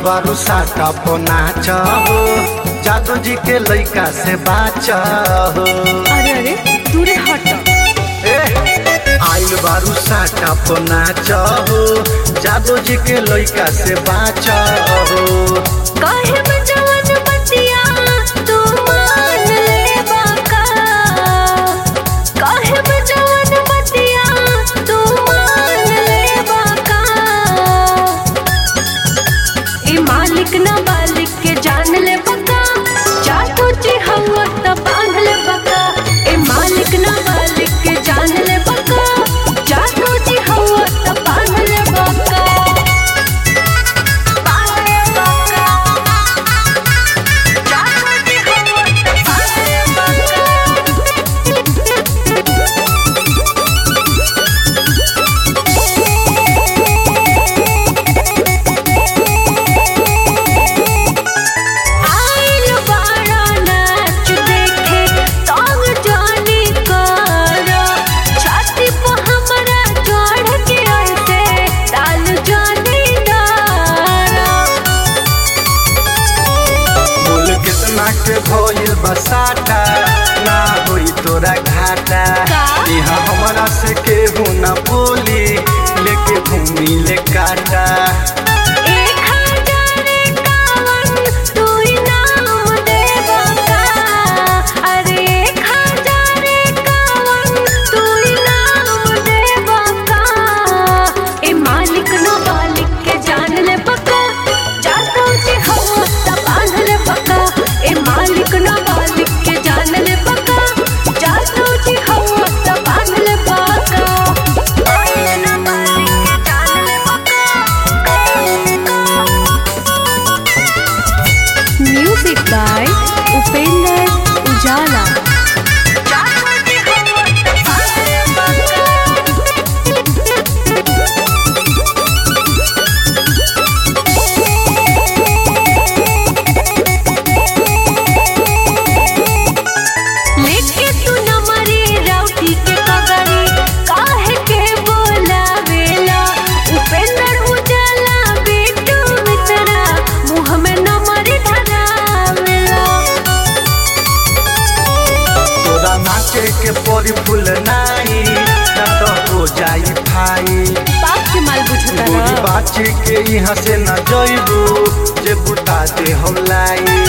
बारू साटा नाच हो जादू जी के लइका से बाच हो अरे अरे दूरे हट ए, आइल बारू साटा नाच हो जादू जी के लइका से बाच हो काहे में जवन बतिया तू मान ले बाका काहे में जवन बतिया तू मान ले बाका ए मालिक ना बालिक के जान ले बका जादू जी हवा त बांध ले बका ए मालिक ना बालिक के जान ले बका जादू जी हवा त बांध ले बका बांध ले बका जादू जी हवा त बांध ले बका आइल बाड़ा नाच देखे तंग जानी करा छाती पे हमरा चढ़ के ऐसे डाल जानी डारा बोल कितना के भइल बसाटा ना होई तोरा घाटा का? यहाँ हमरा से केहू ना बोली लेके घूमी ले काटा एक हजार इक्यावन तू इनाम देबा का अरे एक हजार इक्यावन तू इनाम देबा का ए मालिक न मालिक के जान ले पक्का जातो जी हम त बांध ले पक्का ए मालिक न मालिक के जान ले पक्का जातो जी हम त बांध ले पक्का मालिक न मालिक के जान ले पक्का Music by Upender Ujala. लेके तू न मरे राउटी के कगरी काहे के बोलावेला उपेंद्र उजाला बेटू मित्रा मुँह में न मरे धरावेला तोरा नाचे के परी फूल नाई ना तो हो जाई भाई बाप के माल बुझता गोरी बाची के यहाँ से न जइबू जे बुता दे हम लाई